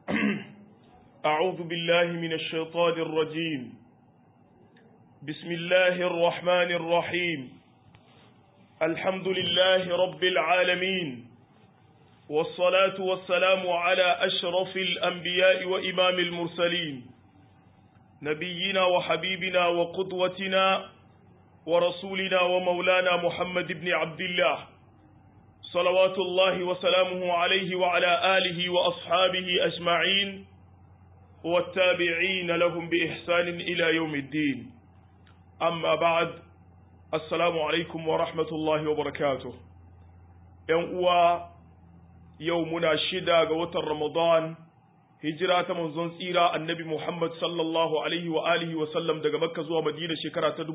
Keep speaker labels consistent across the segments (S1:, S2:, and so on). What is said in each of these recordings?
S1: أعوذ بالله من الشيطان الرجيم بسم الله الرحمن الرحيم الحمد لله رب العالمين والصلاة والسلام على أشرف الأنبياء وإمام المرسلين نبينا وحبيبنا وقدوتنا ورسولنا ومولانا محمد بن عبد الله صلوات الله وسلامه عليه وعلى آله وأصحابه أجمعين والتابعين لهم بإحسان إلى يوم الدين أما بعد السلام عليكم ورحمة الله وبركاته يوم يومنا شدا قوة رمضان hijira ta manzon tsira annabi Muhammad sallallahu alaihi wa alihi wa sallam daga Makka zuwa Madina shekara ta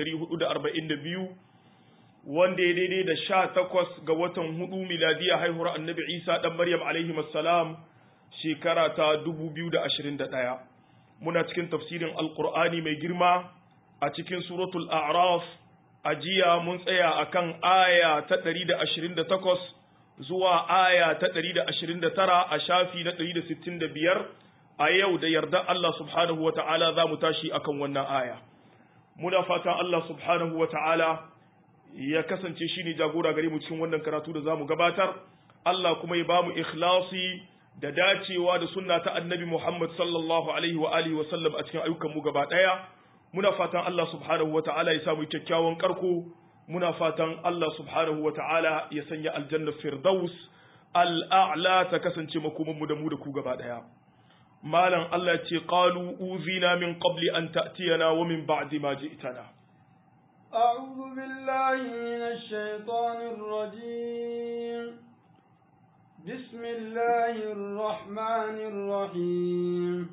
S1: 1442 wanda ya daidai da sha takwas ga watan hudu miladiya haihuwar annabi Isa dan Maryam alaihi salam shekara ta 2021 muna cikin tafsirin alqur'ani mai girma a cikin suratul a'raf a jiya mun tsaya akan aya ta 128 zuwa aya ta 129 a shafi na 165 a yau da yarda Allah subhanahu wa ta'ala za mu tashi akan wannan aya. Muna fatan Allah subhanahu wa ta'ala ya kasance shi ne jagora gare mu cikin wannan karatu da za mu gabatar, Allah kuma ya ba mu ikhlasi da dacewa da sunna ta annabi Muhammad sallallahu alaihi wa alihi wa sallam a cikin ayyukanmu gaba ɗaya. Muna fatan Allah subhanahu wa ta'ala ya samu kyakkyawan karko muna fatan Allah subhanahu wa ta'ala ya sanya aljanna firdaus al'a'la ta kasance makomanmu da mu da ku gaba ɗaya. Malam Allah ce ƙalu uzina min qabli an ta'tiyana wa min ba'di ma ji'tana.
S2: أعوذ بالله من الشيطان الرجيم بسم الله الرحمن الرحيم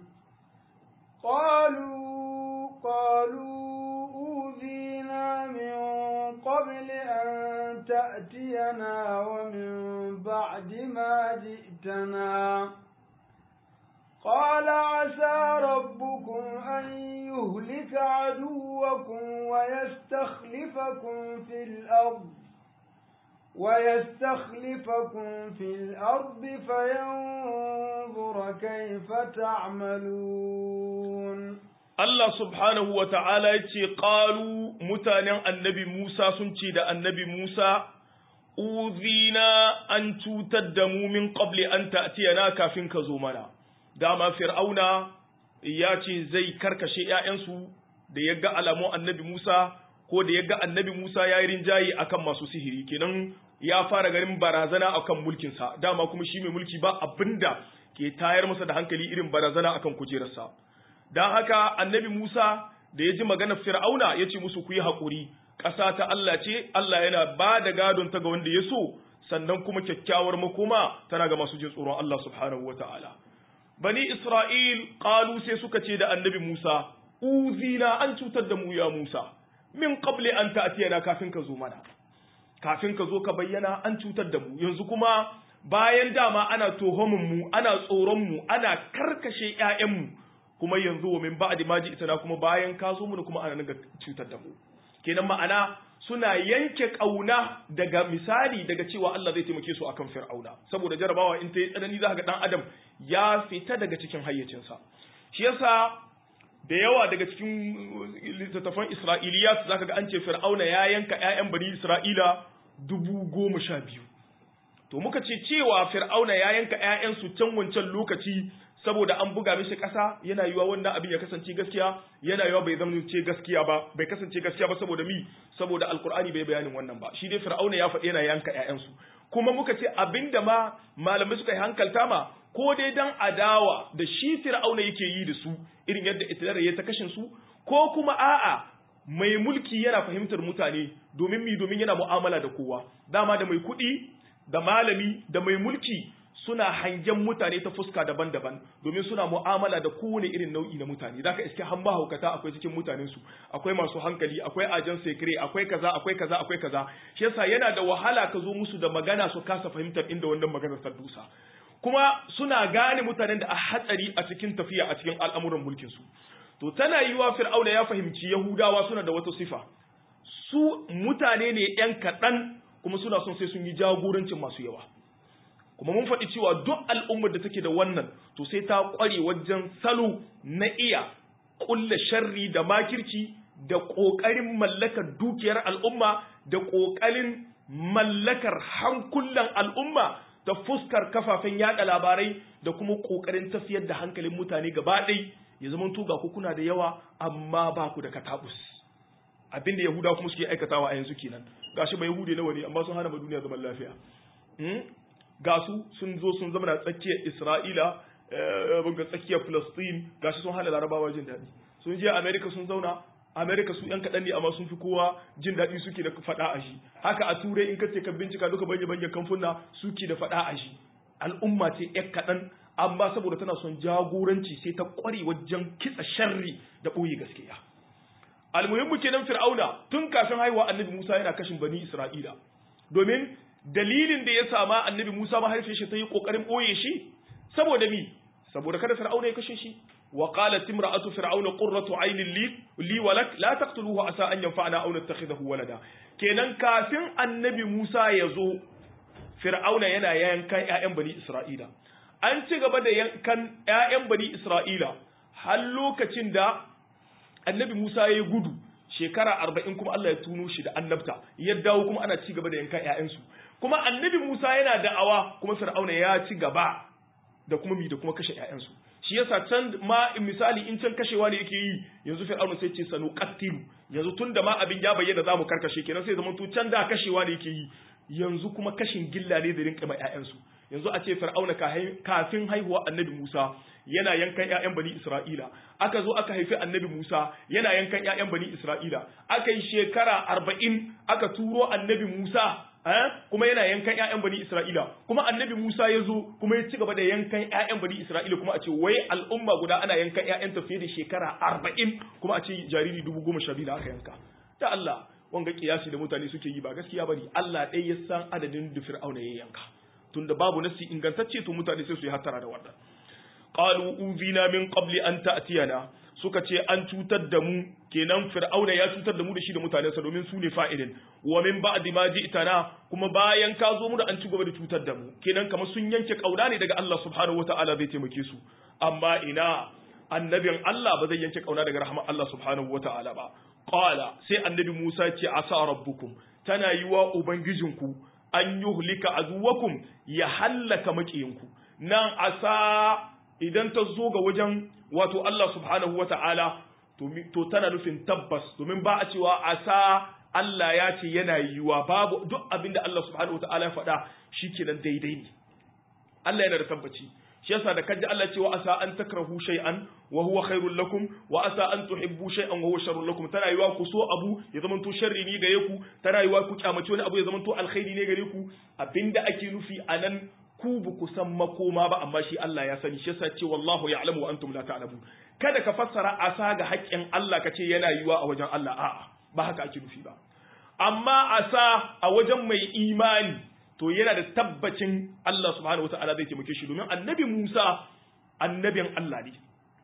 S2: قالوا قالوا أوذينا من قبل أن تأتينا ومن بعد ما جئتنا قال عسى ربكم أن يهلك عدوكم ويستخلفكم في الأرض ويستخلفكم في الأرض فينظر كيف تعملون
S1: Allah subhanahu wa ta'ala ya ce, ƙalu mutanen annabi Musa sun ce da annabi Musa, Uzina an cutar da mu min ƙabli an ta'tiyana kafin ka zo mana. Dama Fir'auna ya ce zai karkashe ‘ya'yansu da ya ga alamun annabi Musa, ko da ya ga annabi Musa ya yi rinjaye akan masu sihiri, kenan ya fara garin barazana akan mulkinsa, dama kuma shi mai mulki ba abinda ke tayar masa da hankali irin barazana akan kujerarsa. don haka annabi Musa da ya ji maganar Fir'auna ya ce musu ku yi haƙuri, ƙasa ta Allah ce, Allah yana ba da gadon ta ga wanda ya so, sannan kuma kyakkyawar makoma tana ga masu jin tsoron Allah subhanahu wa ta'ala. Bani Isra'il ƙalu sai suka ce da annabi Musa, Uzina an cutar da mu ya Musa, min qabli an ta'tiyana kafin ka zo mana. Kafin ka zo ka bayyana an cutar da mu, yanzu kuma bayan dama ana tohomin mu, ana tsoron mu, ana karkashe ‘ya'yanmu, kuma yanzu wa min ba'di ma ji'tana kuma bayan ka zo mu kuma ana naga cutar da mu kenan ma'ana suna yanke kauna daga misali daga cewa Allah zai taimake su akan Fir'auna saboda jarabawa in ta yi tsanani za ga dan adam ya fita daga cikin hayyacinsa shi yasa da yawa daga cikin littattafan Isra'iliyat zaka ga an ce Fir'auna ya yanka ƴaƴan bani Isra'ila dubu goma sha biyu to muka ce cewa Fir'auna ya yanka ƴaƴansu can wancan lokaci saboda an buga mishi ƙasa yana yiwa wannan abin ya kasance gaskiya yana yiwa bai zama ce gaskiya ba bai kasance gaskiya ba saboda mi saboda alkur'ani bai bayanin wannan ba shi dai fir'auna ya faɗi yana yanka ƴaƴansu kuma muka ce abinda ma malamai suka yi hankalta ma ko dai dan adawa da shi fir'auna yake yi da su irin yadda itidar ya ta kashin su ko kuma a'a mai mulki yana fahimtar mutane domin mi domin yana mu'amala da kowa dama da mai kuɗi da malami da mai mulki suna hangen mutane ta fuska daban-daban domin suna mu'amala da kowane irin nau'i na mutane zaka iske han mahaukata akwai cikin mutanen su akwai masu hankali akwai ajan sekre akwai kaza akwai kaza akwai kaza shi yasa yana da wahala ka zo musu da magana su kasa fahimtar inda wannan maganar ta dusa kuma suna gane mutanen da a hatsari a cikin tafiya a cikin al'amuran mulkin su to tana yiwa fir'auna ya fahimci yahudawa suna da wata sifa su mutane ne yan kaɗan kuma suna son sai sun yi jagorancin masu yawa kuma mun faɗi cewa duk al'ummar da take da wannan to sai ta ƙware wajen salo na iya ƙulla sharri da makirci da ƙoƙarin mallakar dukiyar al'umma da ƙoƙarin mallakar hankulan al'umma ta fuskar kafafen yada labarai da kuma ƙoƙarin tafiyar da hankalin mutane gaba ɗai ya zama tuga ku kuna da yawa amma ba ku da katabus abinda yahuda kuma suke aikatawa a yanzu kenan gashi ba yahudi nawa ne amma sun hana ma duniya zaman lafiya ga su sun zo sun zama na tsakiyar isra'ila ga tsakiyar Palestine gashi sun hana larabawa jin daɗi sun je America sun zauna America su yan kaɗan ne amma sun fi kowa jin daɗi suke da faɗa a shi haka a turai in ka ce ka bincika duka banye banyen kamfuna suke da faɗa a shi al'umma ce yan kaɗan amma saboda tana son jagoranci sai ta ƙware wajen kitsa sharri da ɓoye gaskiya almuhimmu kenan fir'auna tun kafin haihuwa annabi musa yana kashin bani isra'ila domin dalilin da ya sama annabi musa mahaifiyar shi ta yi ƙoƙarin ɓoye shi saboda mi saboda kada fir'auna ya kashe shi wa qalat imra'atu fir'auna qurratu aynin li li walak la taqtuluhu asa an yanfa'ana aw nattakhidahu walada kenan kafin annabi Musa ya zo fir'auna yana yankan ƴaƴan bani Isra'ila an ci gaba da yankan ƴaƴan bani Isra'ila har lokacin da annabi Musa ya gudu shekara arba'in kuma Allah ya tuno shi da annabta ya dawo kuma ana ci gaba da yankan ƴaƴansu kuma annabi Musa yana da'awa kuma fir'auna ya ci gaba da kuma mi da kuma kashe ƴaƴansu shi yasa can ma misali in can kashewa ne yake yi yanzu fir'auna sai ce sanu qattilu yanzu tunda ma abin ya bayyana zamu karkashe kenan sai zaman to can da kashewa ne yake yi yanzu kuma kashin gilla ne da rinka ma ƴaƴansu yanzu a ce fir'auna kafin haihuwa annabi Musa yana yankan ƴaƴan bani Isra'ila aka zo aka haifi annabi Musa yana yankan ƴaƴan bani Isra'ila aka yi shekara arba'in aka turo annabi Musa kuma yana yankan ƴaƴan bani Isra'ila kuma annabi Musa ya zo kuma ya ci gaba da yankan ƴaƴan bani Isra'ila kuma a ce wai al'umma guda ana yankan ƴaƴan ta fiye da shekara arba'in kuma a ce jariri dubu goma sha biyu da aka yanka da Allah wanga kiyasi da mutane suke yi ba gaskiya bane Allah ɗaya ya san adadin da Fir'auna ya yanka tunda babu nasi ingantacce to mutane sai su yi hattara da wannan qalu uzina min qabli an ta'tiyana suka ce an cutar da mu kenan fir'auna ya cutar da mu da shi da mutanensa domin su ne fa'idin wa min ba'di ma ji'tana kuma bayan ka zo mu da an ci gaba da cutar da mu kenan kamar sun yanke kauna ne daga Allah subhanahu wata'ala zai taimake su amma ina annabin Allah ba zai yanke kauna daga rahmar Allah subhanahu wata'ala ba qala sai annabi Musa ce asa rabbukum tana yi wa ubangijinku an yuhlika aduwakum ya hallaka makiyinku nan asa idan ta zo ga wajen wato Allah subhanahu wa ta'ala to tana nufin tabbas domin ba a cewa asa Allah ya ce yana yiwuwa babu duk abinda Allah subhanahu wa ta'ala ya faɗa shi kenan daidai ne Allah yana da tabbaci shi yasa da kaji Allah cewa asa an takrahu shay'an wa huwa khairul lakum wa asa an tuhibbu shay'an wa huwa sharrul lakum tana yiwa ku so abu ya zama to sharri ne gare ku tana yiwa ku kyamaci wani abu ya zama to alkhairi ne gare ku abinda ake nufi anan ku ba ku san makoma ba amma shi Allah ya sani shi yasa ce wallahu ya'lamu wa antum la ta'lamun kada ka fassara asa ga haƙƙin Allah ka ce yana yiwa a wajen Allah a'a ba haka ake nufi ba amma asa a wajen mai imani to yana da tabbacin Allah subhanahu wata'ala zai taimake shi domin annabi Musa annabin Allah ne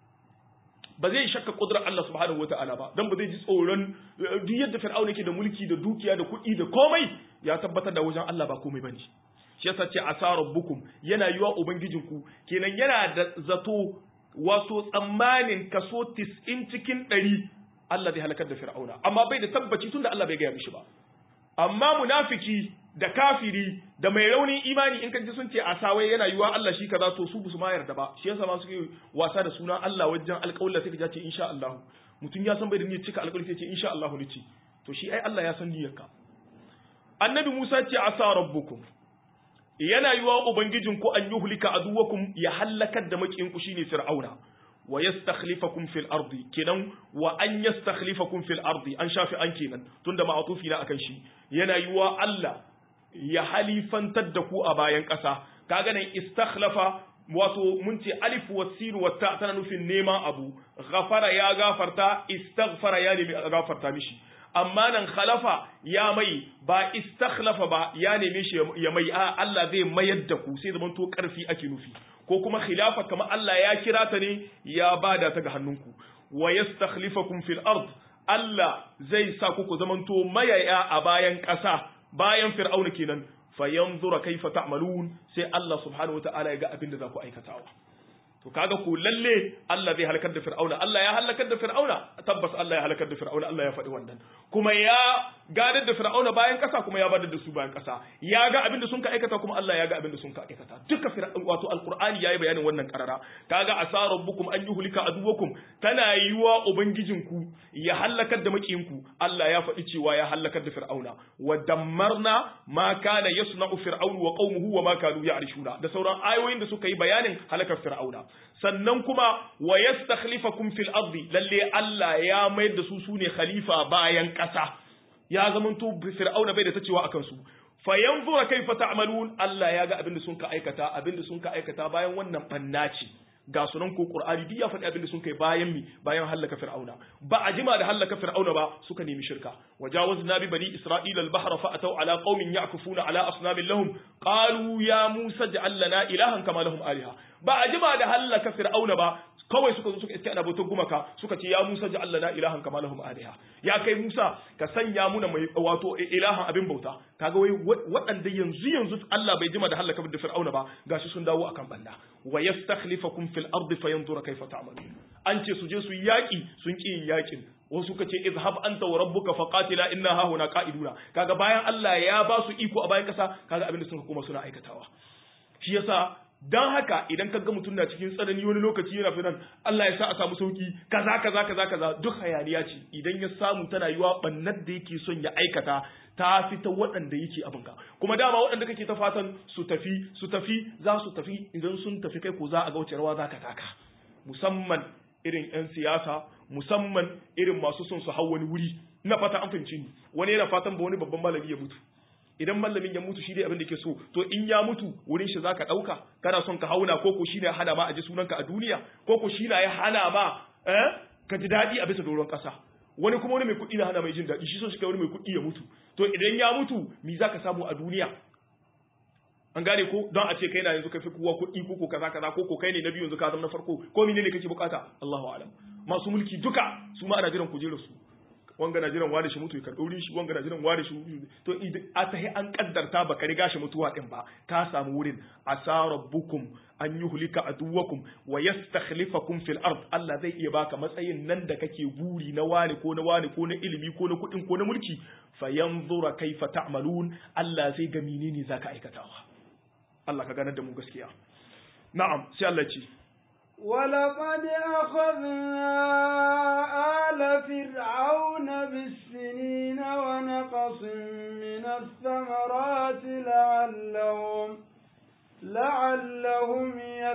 S1: ba zai shakka kudurar Allah subhanahu wata'ala ba dan ba zai ji tsoron duk yadda Fir'auna yake da mulki da dukiya da kuɗi da komai ya tabbatar da wajen Allah ba komai bane shi yasa ce asa rabbukum yana yiwa ubangijinku kenan yana da zato wato tsammanin kaso 90 cikin 100 Allah zai halakar da Fir'auna amma bai da tabbaci tunda Allah bai gaya mishi ba amma munafiki da kafiri da mai raunin imani in kaji sun ce a sawai yana yiwa Allah shi kaza to su su ma yarda ba shi yasa ma suke wasa da sunan Allah wajen alƙawalla sai ka ce insha Allah mutum ya san bai da niyyar cika alƙawari sai ce insha Allah ne ce to shi ai Allah ya san niyyarka annabi Musa ce asa rabbukum yana yiwa ubangijinku an yuhlika aduwakum ya halakar da makinku shine fir'auna wa yastakhlifakum fil ardi kenan wa an yastakhlifakum fil ardi an shafi an kenan tunda ma'atufi na akan shi yana yiwa Allah ya halifantar da ku a bayan ƙasa kaga nan istakhlafa wato mun ce alif wa sin wa ta tana nufin neman abu ghafara ya gafarta istaghfara ya nemi gafarta mishi amma nan khalafa ya mai ba istakhlafa ba ya neme shi ya mai a Allah zai mayar da ku sai zaman to karfi ake nufi ko kuma khilafa kamar Allah ya kira ta ne ya bada ta ga hannunku wa yastakhlifakum fil ard Allah zai sa ku ku zamanto mayaya a bayan ƙasa bayan fir'auna kenan fayanzura kaifa ta'malun sai Allah subhanahu wataala ya ga abin da za ku aikatawa to kaga ko lalle Allah zai halakar da Fir'auna Allah ya halakar da Fir'auna tabbas Allah ya halakar da Fir'auna Allah ya faɗi wannan kuma ya gadar da Fir'auna bayan ƙasa kuma ya badar da su bayan ƙasa ya ga abin da sun ka aikata kuma Allah ya ga abin da sun ka aikata duka wato alqur'ani yayi bayanin wannan karara kaga asa rabbukum an yuhlika aduwakum tana yiwa ubangijinku ya halakar da makiyinku Allah ya faɗi cewa ya halakar da Fir'auna wa dammarna ma kana yasna'u fir'aunu wa qaumuhu wa ma kanu ya'rishuna da sauran ayoyin da suka yi bayanin halakar Fir'auna sannan kuma wa yastakhlifakum fil ardi lalle Allah ya mayar da su sune khalifa bayan ƙasa ya zamanto fir'auna bai da ta cewa akan su fa yanzura kaifa ta'malun Allah ya ga abin da sun ka aikata abin da sun ka aikata bayan wannan bannaci ga sunan ko Qur'ani duk ya faɗi abin da sun kai bayan mi bayan hallaka Fir'auna ba a jima da hallaka Fir'auna ba suka nemi shirka wajawazna bi bani Isra'ila al-bahra fa ataw ala qaumin ya'kufuna ala asnamin lahum qalu ya Musa ij'al lana ilahan kama lahum aliha ba a jima da hallaka Fir'auna ba kawai suka zo suka iske ana bautar gumaka suka ce ya Musa ja'al lana ilahan kama lahum aliha ya kai Musa ka sanya muna mai wato ilahan abin bauta kaga wai waɗanda yanzu yanzu Allah bai jima da halaka da Fir'auna ba gashi sun dawo akan banda wa yastakhlifakum fil ardi fayanzura kayfa ta'malun an ce su je su yaki sun ki yin yakin wasu suka ce izhab anta wa rabbuka faqatila inna ha huna qa'iduna kaga bayan Allah ya ba su iko a bayan kasa kaga abin da sun kuma suna aikatawa shi yasa dan haka idan ka ga mutum na cikin tsanani wani lokaci yana fitan Allah ya sa a samu sauki kaza kaza kaza kaza duk hayaniya ce idan ya samu tana yiwa bannar da yake son ya aikata ta fi ta waɗanda yake abin ka kuma dama waɗanda kake ta fatan su tafi su tafi za su tafi idan sun tafi kai ko za a ga wace rawa za ka taka musamman irin 'yan siyasa musamman irin masu son su hau wani wuri ina fata an fahimci ni wani yana fatan ba wani babban malami ya mutu idan malamin ya mutu shi dai abin da ke so to in ya mutu wurin shi zaka dauka kana son ka hauna ko ko shine hana ma a ji sunanka a duniya ko ko shine ya hana ma eh ka ji dadi a bisa doron kasa wani kuma wani mai kuɗi na hana mai jin dadi shi so shi kai wani mai kuɗi ya mutu to idan ya mutu me zaka samu a duniya an gane ko don a ce kai na yanzu kai fi kowa kuɗi ko ko kaza kaza ko ko kai ne na biyu yanzu ka zama na farko ko menene kake bukata Allahu a'lam masu mulki duka su ma ana jiran kujerar su wanga na jiran ware shi mutu ya karɓi shi wanga na jiran ware shi to a tahi an kaddarta baka riga shi mutuwa din ba ka samu wurin asa rabbukum an yuhlika aduwakum wa yastakhlifakum fil ard Allah zai iya baka matsayin nan da kake buri na wani ko na wani ko na ilimi ko na kuɗin ko na mulki fayanzura kaifa ta'malun Allah zai ga menene zaka aikatawa Allah ka ganar da mu gaskiya na'am sai Allah ce
S2: ولقد أخذنا آل فرعون بالسنين ونقص من الثمرات لعلهم لعلهم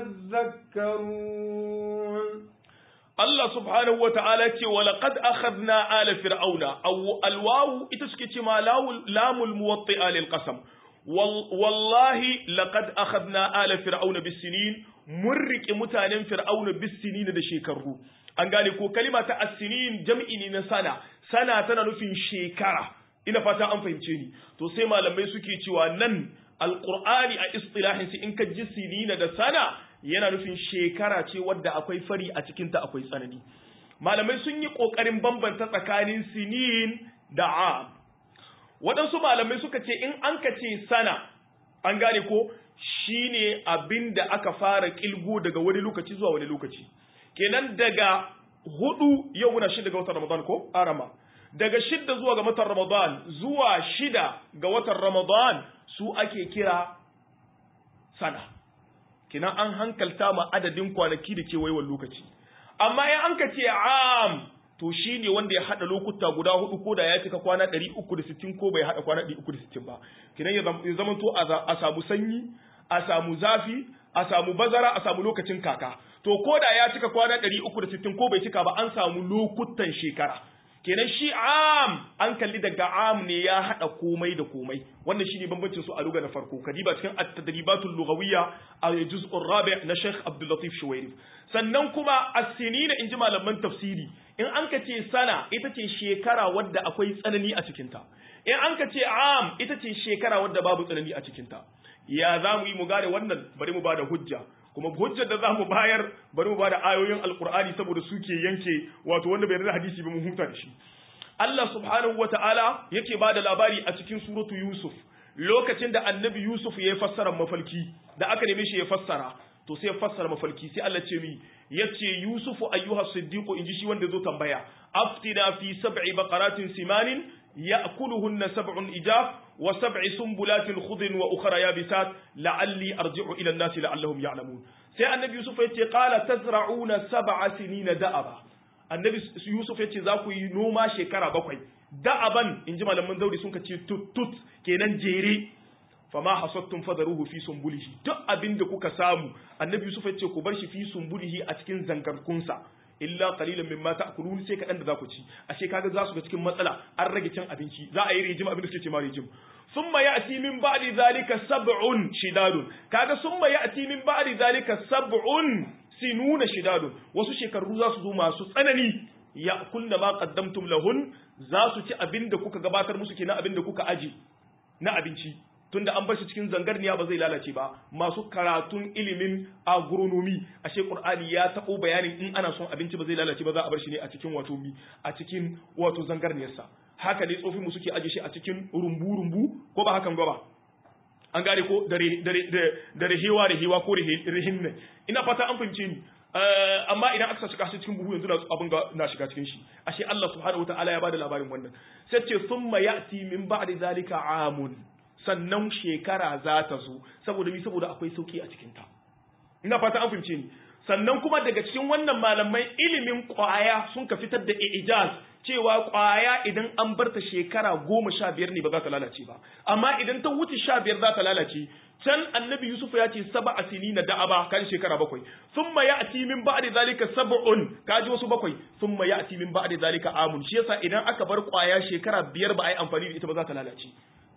S2: يذكرون
S1: Allah subhanahu wa ta'ala ce wa laqad akhadna ala fir'auna aw alwawu ita suke ce ma lamul muwatti'a lil qasam wallahi laqad akhadna ala fir'auna bis-sinin mun riƙe mutanen fir'auna bis-sinin da shekaru an gane ko kalima ta as-sinin jam'i ne na sana sana tana nufin shekara ina fata an fahimce ni to sai malamai suke cewa nan alqur'ani a istilahin in ka ji sinina da sana yana nufin shekara ce wadda akwai fari a cikin ta akwai tsanani malamai sun yi kokarin bambanta tsakanin sinin da am waɗansu malamai suka ce in an ka ce sana an gane ko shine abin da aka fara kilgo daga wani lokaci zuwa wani lokaci kenan daga hudu yau muna shida ga watan ramadan ko arama daga shida zuwa ga watan ramadan zuwa shida ga watan ramadan su ake kira sana kenan an hankalta ma adadin kwanaki da kewayewar lokaci amma in an ka ce am to shi ne wanda ya haɗa lokuta guda hudu ko da ya cika kwana 360 ko bai haɗa kwana 360 ba kinan ya zama to a samu sanyi a samu zafi a samu bazara a samu lokacin kaka to ko da ya cika kwana 360 ko bai cika ba an samu lokutan shekara kenan shi am an kalli daga am ne ya haɗa komai da komai wannan shine bambancin su a lugha na farko kadiba cikin at-tadribatul lughawiyya a juz'ur rabi' na Sheikh Abdul Latif Shuwairi sannan kuma as-sinina inji malaman tafsiri in an ka ce sana ita ce shekara wadda akwai tsanani a cikinta in an ka ce am ita ce shekara wadda babu tsanani a cikinta ya za mu yi mu gane wannan bari mu bada hujja kuma hujjar da za mu bayar bari mu bada ayoyin alkur'ani saboda suke yanke wato wanda bai da hadisi ba mu huta da shi Allah subhanahu wata'ala yake bada labari a cikin suratu Yusuf lokacin da annabi Yusuf ya fassara mafalki da aka neme shi ya fassara to sai ya fassara mafalki sai Allah ce mi yace Yusuf ayyuha siddiqu inji shi wanda zo tambaya aftina fi sab'i baqaratin simanin ya'kuluhunna sab'un ijaf wa sab'i sumbulatin khudrin wa ukhra yabisat la'alli arji'u ila an-nasi la'allahum ya'lamun sai annabi Yusuf yace qala tazra'una sab'a sinina da'aba annabi Yusuf yace za ku yi noma shekara bakwai da'aban inji malaman zauri sun kace tut tut kenan jere fama hasattum fadaruhu fi sumbulihi duk abinda kuka samu annabi Yusuf yace ku bar shi fi sumbulihi a cikin zangarkunsa illa qalilan mimma ta'kulun sai kadan da za ku ci ashe kaga za su ga cikin matsala an rage cin abinci za a yi rijim abin da suke ce ma rijim summa ya'ti min ba'di zalika sab'un shidadun kaga summa ya'ti min ba'di zalika sab'un sinuna shidadun wasu shekaru za su zo masu tsanani ya kunna ma qaddamtum lahun za su ci abin da kuka gabatar musu kenan abin da kuka aji na abinci tunda an bar shi cikin zangarniya ba zai lalace ba masu karatun ilimin agronomy ashe qur'ani ya tabo bayanin in ana son abinci ba zai lalace ba za a bar shi ne a cikin wato mi a cikin wato zangarniyarsa haka ne tsofin mu suke aje shi a cikin rumbu rumbu ko ba hakan ba an gane ko da da rehewa rehewa ko rehin ne ina fata an fahimce ni amma idan aka shiga shi cikin buhu yanzu na abin ga na shiga cikin shi ashe Allah subhanahu wataala ya bada labarin wannan sai ce thumma ya'ti min ba'di zalika amun sannan shekara za ta zo saboda mi saboda akwai sauki a cikin ta ina fata an fahimce ni sannan kuma daga cikin wannan malamai ilimin kwaya sun ka fitar da ijaz cewa kwaya idan an bar ta shekara goma sha biyar ne ba za ta lalace ba amma idan ta wuce sha biyar za ta lalace can annabi yusuf ya ce saba asini na da'aba kan shekara bakwai thumma ya'ti min ba'di zalika sab'un kaji wasu bakwai thumma ya'ti min ba'di zalika amun shi yasa idan aka bar kwaya shekara biyar ba a yi amfani da ita ba za ta lalace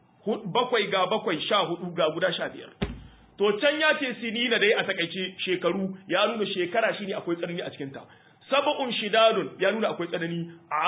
S1: bakwai ga bakwai sha hudu ga guda sha biyar to can ya ce sinina dai a takaice shekaru ya nuna shekara shine akwai tsanani a cikinta sab'un shidadun ya nuna akwai tsanani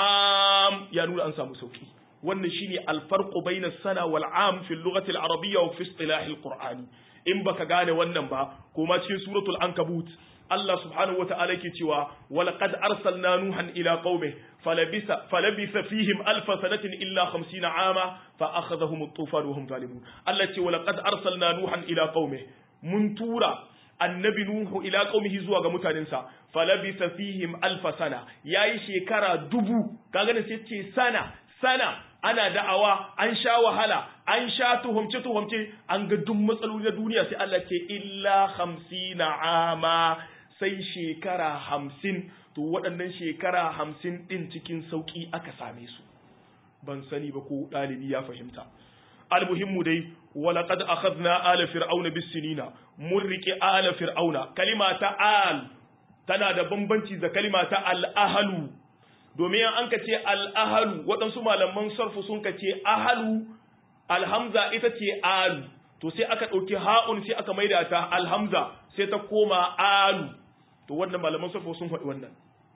S1: am ya nuna an samu sauki wannan shine alfarqu baina sana wal am fi lughati al arabiyya wa fi istilah al qur'ani in baka gane wannan ba kuma cikin suratul ankabut Allah subhanahu wa ta'ala yake cewa walaqad arsalna nuhan ila qaumi falabisa falabisa fihim alf sanatin illa 50 ama fa akhadhahum at-tufan wa hum zalimun Allah ce walaqad arsalna nuhan ila qaumi mun tura annabi nuhu ila qaumihi zuwa ga mutanensa falabisa fihim alf sana yayi shekara dubu kaga ne sai ce sana sana ana da'awa an sha wahala an sha tuhumce tuhumce an ga duk matsaloli na duniya sai Allah ce illa 50 ama sai shekara hamsin to waɗannan shekara hamsin ɗin cikin sauƙi aka same su ban sani ba ko ɗalibi ya fahimta almuhimmu dai walaƙad akhadna ala fir'auna bisinina mun riƙe ala fir'auna kalima ta al tana da bambanci da kalima ta al'ahalu domin an ka ce al'ahalu waɗansu malaman sarfu sun ka ce ahalu alhamza ita ce alu to sai aka ɗauki ha'un sai aka maida ta alhamza sai ta koma alu to wannan malaman sarfa sun faɗi wannan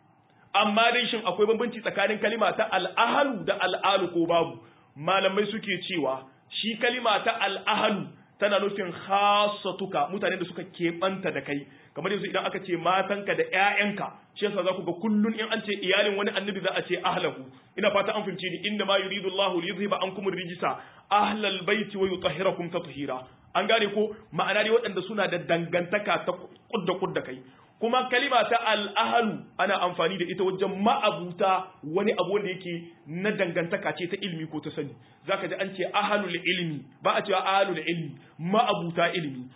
S1: amma dai shin akwai bambanci tsakanin kalima ta al'ahalu da al'alu ko babu malamai suke cewa shi kalima ta al'ahalu tana nufin khasatuka mutane da suka keɓanta da kai kamar yanzu idan aka ce matanka da ƴaƴanka shi yasa za ku ga kullun in an ce iyalin wani annabi za a ce ahlahu ina fata an fahimci ni inna ma yuridu Allahu li yuzhiba ankum rijsa ahlal baiti wa yutahhirakum tatheera an gane ko ma'ana dai waɗanda suna da dangantaka ta kudda kudda kai kuma kalima ta al'ahalu ana amfani da ita wajen ma'abuta wani abu wanda yake na dangantaka ce ta ilimi ko ta sani zaka ji an ce ahalul ilmi ba a cewa ahalul ilmi ma'abuta ilimi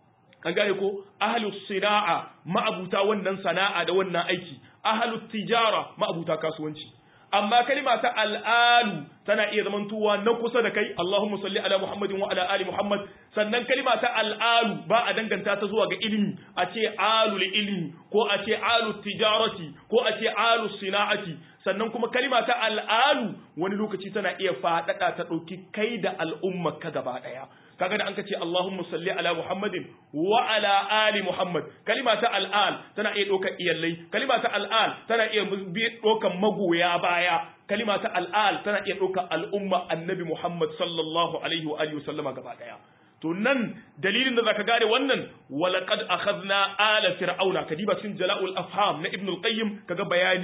S1: an gane ko ahalus sina'a ma'abuta wannan sana'a da wannan aiki ahalut tijara ma'abuta kasuwanci amma kalima ta al'alu tana iya zamantowa na kusa da kai Allahumma salli ala Muhammadin wa ala ali Muhammad sannan kalima ta al'alu ba a danganta ta zuwa ga ilimi a ce alul ilmi ko a ce alu tijarati ko a ce alu sina'ati sannan kuma kalima ta al'alu wani lokaci tana iya faɗaɗa ta ɗauki kai da al'umma ka gaba ɗaya kaga da an ka ce Allahumma salli ala Muhammadin wa ala ali Muhammad kalima ta al'al tana iya ɗaukar iyallai kalima ta al'al tana iya ɗaukar magoya baya kalima ta al'al tana iya ɗaukar al'umma annabi Muhammad sallallahu alaihi wa alihi sallama gaba ɗaya to nan dalilin da zaka gane wannan walaqad akhadna ala fir'auna kadiba cikin jala'ul afham na ibn al-qayyim kaga bayani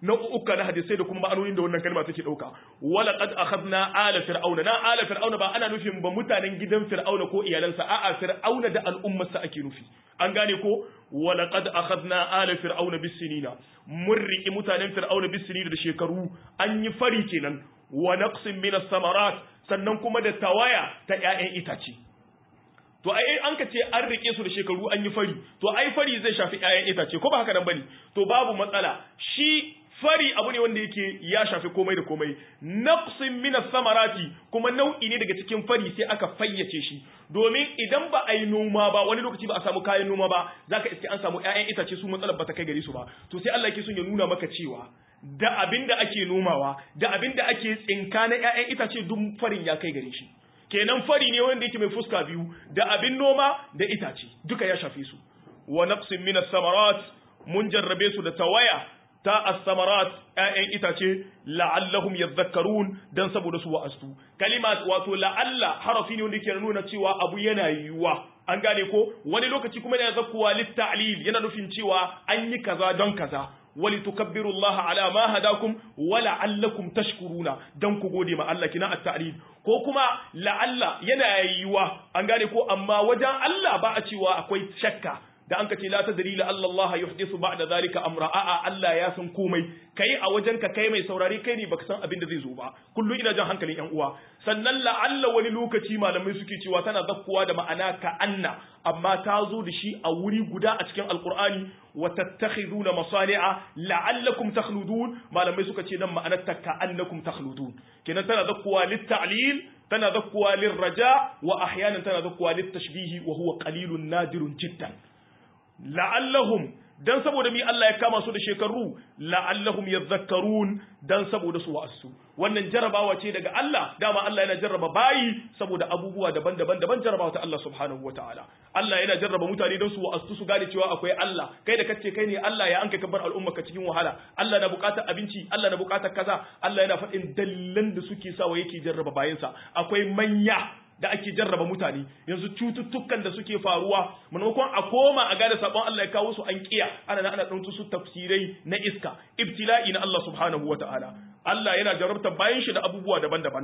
S1: nau'uka na hadisai da kuma ma'anonin da wannan kalma take dauka wala qad akhadna ala fir'auna na ala fir'auna ba ana nufin ba mutanen gidan fir'auna ko iyalansa a'a fir'auna da al'ummarsa ake nufi an gane ko wala qad akhadna ala fir'auna bisinina mun riki mutanen fir'auna bisinina da shekaru an yi fari kenan wa naqsin min as-samarat sannan kuma da tawaya ta ƴaƴan itace to ai an ka ce an rike su da shekaru an yi fari to ai fari zai shafi ƴaƴan itace ko ba haka nan bane to babu matsala shi fari abu ne wanda yake ya shafi komai da komai naqsin min samarati kuma nau'i ne daga cikin fari sai aka fayyace shi domin idan ba a yi noma ba wani lokaci ba a samu kayan noma ba zaka iske an samu ƴaƴan itace su matsalar ba ta kai gare su ba to sai Allah yake son ya nuna maka cewa da abin da ake nomawa da abin da ake tsinka na ƴaƴan itace duk farin ya kai gare shi kenan fari ne wanda yake mai fuska biyu da abin noma da itace duka ya shafe su wa naqsin min samarat mun jarrabe su da tawaya ta as-samarat ƴaƴan itace la'allahum yadhakkarun dan saboda su wa'astu kalima wato la'alla harafi ne wanda yake nuna cewa abu yana yiwuwa an gane ko wani lokaci kuma yana zakkuwa lit-ta'lil yana nufin cewa an yi kaza don kaza ولتكبروا الله على ما هداكم ولعلكم تشكرون dan ku gode ma Allah kina at-ta'lil ko kuma la'alla yana yiwa an gane ko amma wajen Allah ba a cewa akwai shakka da an kace la tadri la Allah yuhdithu ba'da zalika amra a'a Allah ya san komai kai a wajen ka kai mai saurari kai ne baka san abin da zai zo ba kullu ina jan hankalin yan uwa sannan la'alla wani lokaci malamai suke cewa tana zakkuwa da ma'ana ka anna amma ta zo da shi a wuri guda a cikin alqur'ani wa tattakhiduna masani'a la'allakum takhludun malamai suka ce nan ma'anar ta ka annakum takhludun kenan tana zakkuwa lit-ta'lil tana zakkuwa lir-raja wa ahyanan tana zakkuwa lit-tashbihi wa huwa qalilun nadirun jiddan la'allahum dan saboda mi Allah ya kama su da shekaru la'allahum yadhakkarun dan saboda su wa'asu wannan jarabawa ce daga Allah dama Allah yana jarraba bayi saboda abubuwa daban-daban daban jarabawa ta Allah subhanahu wataala Allah yana jarraba mutane don su wa'asu su gane cewa akwai Allah kai da kace kai ne Allah ya anka kabar al'umma ka cikin wahala Allah na bukatar abinci Allah na bukatar kaza Allah yana faɗin dalilan da suke sawa yake jarraba bayinsa akwai manya da ake jarraba mutane yanzu cututtukan da suke faruwa maimakon a koma a gane sabon Allah ya kawo su an kiya ana ana ɗauki su tafsirai na iska ibtila'i na Allah subhanahu wataala Allah yana jarrabta bayan shi da abubuwa daban-daban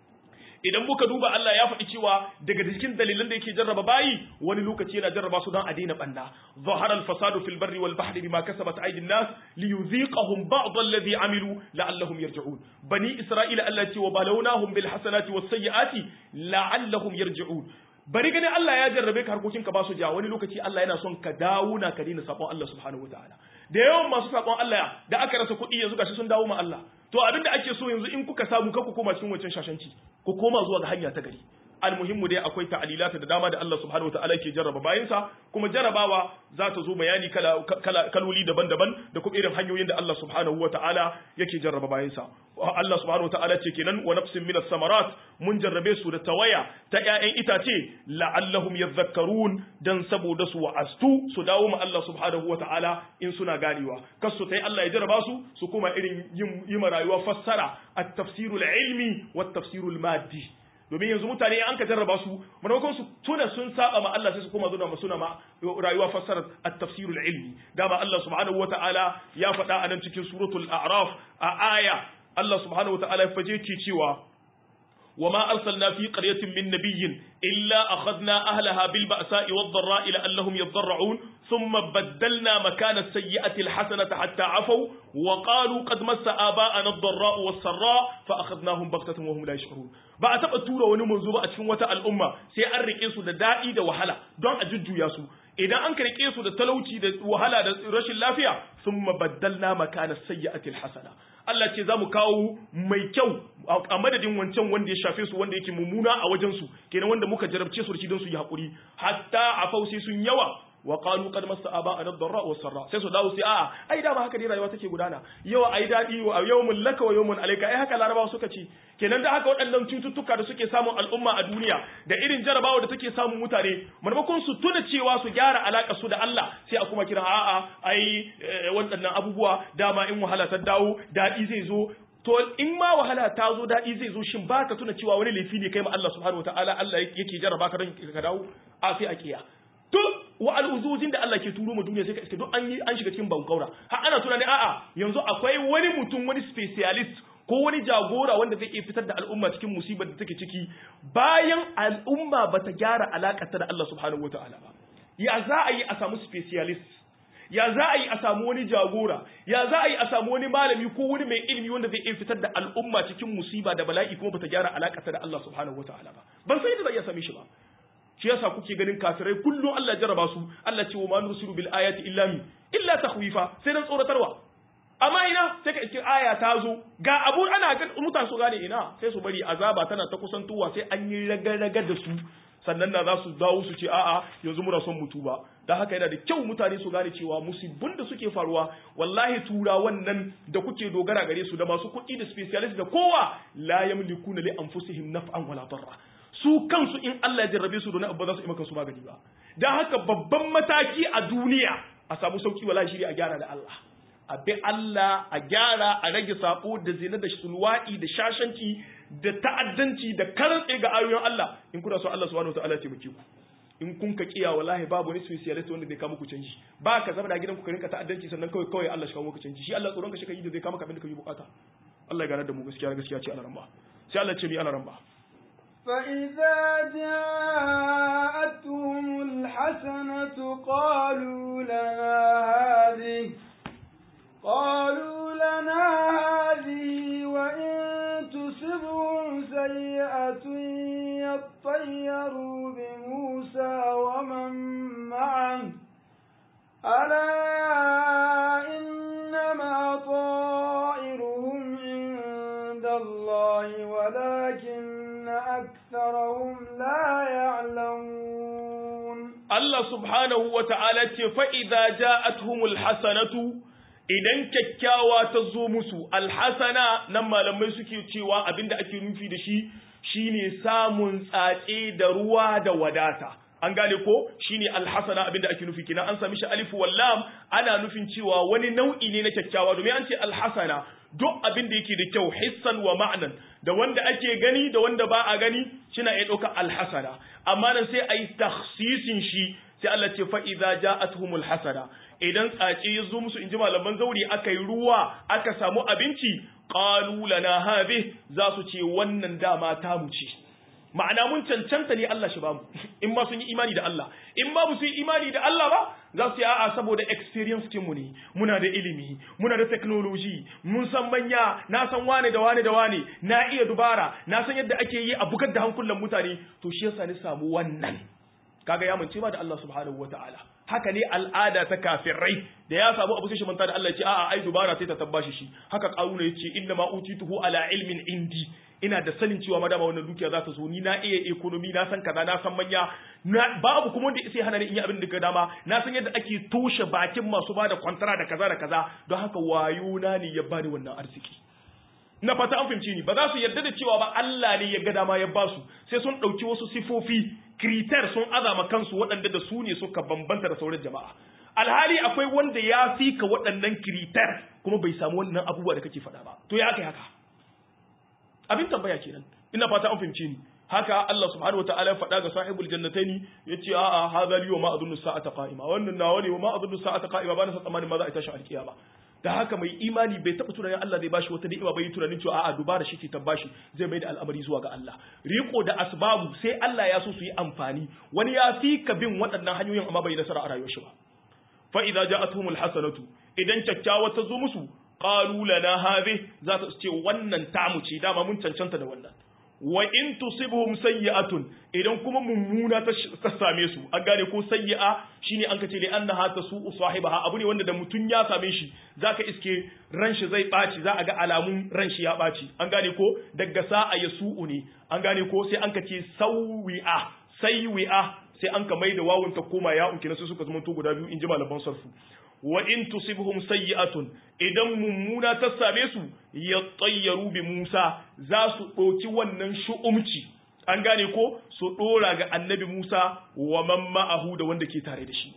S1: idan muka duba Allah ya faɗi cewa daga cikin dalilan da yake jarraba bayi wani lokaci yana jarraba su don a daina banna zahara al-fasadu fil barri wal bahri bima kasabat aydin nas liyuziqahum ba'd alladhi amilu la'allahum yarji'un bani isra'ila Allah ce wa balawnahum bil hasanati was sayyiati la'allahum yarji'un bari gani Allah ya jarrabe ka harkokin ka ba su ja wani lokaci Allah yana son ka dawo na ka daina sabon Allah subhanahu wataala da yawan masu sabon Allah da aka rasa kuɗi yanzu gashi sun dawo ma Allah to abinda ake so yanzu in kuka samu ka ku koma cikin wancan shashanci ku koma zuwa ga hanya ta gari almuhimmu dai akwai ta'alilata da dama da Allah subhanahu wataala ke jarraba bayansa kuma jarrabawa za ta zo bayani kala kaloli daban-daban da kuma irin hanyoyin da Allah subhanahu wataala yake jarraba bayansa Allah subhanahu wataala ce kenan wa nafsin minas samarat mun jarrabe su da tawaya ta ƴaƴan itace la'allahum yadhakkarun dan saboda su wa'astu su dawo ma Allah subhanahu wataala in suna ganewa kasu tai Allah ya jarraba su su kuma irin yin rayuwa fassara at-tafsirul ilmi wat-tafsirul maddi domin yanzu mutane an ka jarraba su maimakon su tuna sun saba ma Allah sai su koma zuwa suna ma rayuwa fassarar at-tafsirul ilmi dama Allah subhanahu wata'ala ya faɗa a nan cikin suratul a'raf a aya Allah subhanahu wata'ala ya faje ke cewa وما أرسلنا في قرية من نبي إلا أخذنا أهلها بالبأساء والضراء لعلهم يضرعون ثم بدلنا مكان السيئة الحسنة حتى عفوا وقالوا قد مس آباءنا الضراء والسراء فأخذناهم بغتة وهم لا يشعرون ba a taɓa tura wani manzo ba a cikin wata al'umma sai an rike su da daɗi da wahala don a jujjuya su idan an rike su da talauci da wahala da rashin lafiya sun mabaddalna makana sayyi'atil hasana Allah ce za mu kawo mai kyau a madadin wancan wanda ya shafe su wanda yake mummuna a wajen su kenan wanda muka jarabce su da shi don su yi hakuri hatta a sai sun yawa wa qalu qad massa aba'ana ad-darra wa sarra sai su dawo sai a'a ai da ba haka ne rayuwa take gudana yau ai dadi wa yawmun laka wa yawmun alayka ai haka larabawa suka ci kenan da haka waɗannan cututtuka da suke samun al'umma a duniya da irin jarabawa da take samun mutane maimakon su tuna cewa su gyara alaka su da Allah sai a kuma kira a'a ai waɗannan abubuwa dama in wahala ta dawo dadi zai zo to in ma wahala ta zo daɗi zai zo shin ba ka tuna cewa wani laifi ne kai ma Allah subhanahu wataala Allah yake jarraba ka don ka dawo a sai a kiya to wa'aluzuzin da Allah ke turo mu duniya sai ka iske duk an yi an shiga cikin bankaura har ana tunani a'a yanzu akwai wani mutum wani specialist ko wani jagora wanda zai iya fitar da al'umma cikin musibar da take ciki bayan al'umma bata gyara alaƙarta da Allah subhanahu wataala ba ya za a yi a samu specialist ya za a yi a samu wani jagora ya za a yi a samu wani malami ko wani mai ilimi wanda zai iya fitar da al'umma cikin musiba da bala'i kuma bata gyara alaƙarta da Allah subhanahu wataala ba ban san yadda za a iya same shi ba shi yasa kuke ganin kafirai kullum Allah jarraba su Allah ce wa ma nursilu bil ayati illa mi illa takhwifa sai dan tsoratarwa amma ina sai ka iske aya ta zo ga abu ana ga mutane su gane ina sai su bari azaba tana ta kusantowa sai an yi raga-raga da su sannan na za su dawo su ce a'a yanzu muna son mutu ba da haka yana da kyau mutane su gane cewa musibin da suke faruwa wallahi tura wannan da kuke dogara gare su da masu kuɗi da specialist da kowa la yamlikuna li anfusihim naf'an wala darra su kansu in Allah ya jarrabe su don abu za su yi maka su magani ba dan haka babban mataki a duniya a samu sauki wallahi shiri a gyara da Allah a bi Allah a gyara a rage sako da zina da sulwa'i da shashanci da ta'addanci da karantse ga ayoyin Allah in kuna so Allah subhanahu wataala ya taimake ku in kun ka kiya wallahi babu wani specialist wanda zai kama ku canji ba ka zama da gidan ku ka rinka ta'addanci sannan kawai kawai Allah shi kawo muku canji shi Allah tsoron ka shi ka yi da zai kama ka abin da kake bukata Allah ya gane da mu gaskiya gaskiya ce Allah ramba sai Allah ce mi Allah ramba
S2: فإذا جاءتهم الحسنة قالوا لنا هذه قالوا لنا هذه وإن تصبهم سيئة يطيروا بموسى ومن معه ألا إنما طائرهم عند الله ولكن أكثرهم لا يعلمون
S1: Allah subhanahu wa ta'ala ce fa'iza ja'athumul hasanatu idan kyakkyawa ta zo musu alhasana nan malamai suke cewa abinda ake nufi da shi shine samun tsatse da ruwa da wadata an gane ko shine alhasana abinda ake nufi kina an sami shi alifu wallam ana nufin cewa wani nau'i ne na kyakkyawa domin an ce alhasana duk abin da yake da kyau hissan wa ma'anan da wanda ake gani da wanda ba a gani shina iya ɗauka alhasana amma nan sai a yi taksisin shi sai Allah ce fa idza ja'atuhumul hasana idan tsace ya zo musu inji malaman zauri aka yi ruwa aka samu abinci qalu lana hadhi za su ce wannan dama ta mu ce ma'ana mun cancanta ne Allah shi ba mu in ma sun yi imani da Allah in ba su yi imani da Allah ba za su yi a'a saboda experience kin mu ne muna da ilimi muna da technology mun san manya na san wane da wane da wane na iya dubara na san yadda ake yi a bugar da hankulan mutane to shi yasa ni samu wannan kaga ya mance ba da Allah subhanahu wataala haka ne al'ada ta kafirai da ya samu abu sai shi manta da Allah ya ce a'a ai dubara sai ta tabbashi shi haka karuna ya ce inna ma utituhu ala ilmin indi ina da sanin cewa madama wannan dukiya za ta zo ni na iya economy na san kaza na san manya babu kuma wanda sai hana ni in yi abin da ka dama na san yadda ake toshe bakin masu bada kwantara da kaza da kaza don haka wayo na ne ya bani wannan arziki na fata an fahimci ni ba za su yarda da cewa ba Allah ne ya ga dama ya ba su sai sun ɗauki wasu sifofi kritar sun azama kansu waɗanda da su ne suka bambanta da sauran jama'a alhali akwai wanda ya fi ka waɗannan kritar kuma bai samu wannan abubuwa da kake faɗa ba to ya aka yi haka abin tambaya kenan ina fata an fahimce ni haka Allah subhanahu wataala ya faɗa ga sahibul jannataini yace a'a hadha li wa ma adunnu sa'ata qa'ima wannan nawa ne wa ma adunnu sa'ata qa'ima ba na san tsammanin ma za a tashi alkiyama da haka mai imani bai taɓa tunanin Allah zai bashi wata ni'ima bai tunanin cewa a'a dubara shi ke tabbashi zai mai da al'amari zuwa ga Allah riko da asbabu sai Allah ya so su yi amfani wani ya fi ka bin waɗannan hanyoyin amma bai nasara a rayuwar shi ba fa idza ja'atuhumul hasanatu idan kyakkyawa ta zo musu qalu lana hadhi za ta ce wannan tamu ce dama mun cancanta da wannan wa in tusibhum sayyi'atun idan kuma mummuna ta same su an gane ko sayyi'a shine an kace li annaha tasu'u sahibaha abu ne wanda da mutun ya same shi zaka iske ran shi zai baci za a ga alamun ran shi ya baci an gane ko daga sa'a yasu'u ne an gane ko sai an kace sawi'a sayyi'a sai an ka maida wawun ta koma ya unki sai suka zama to guda biyu in ji malaman sarfu wa in tusibhum sayyi'atun idan mummuna ta same su ya tsayyaru bi Musa za su ɗauki wannan shu'umci an gane ko su ɗora ga annabi Musa wa man ma'ahu da wanda ke tare da shi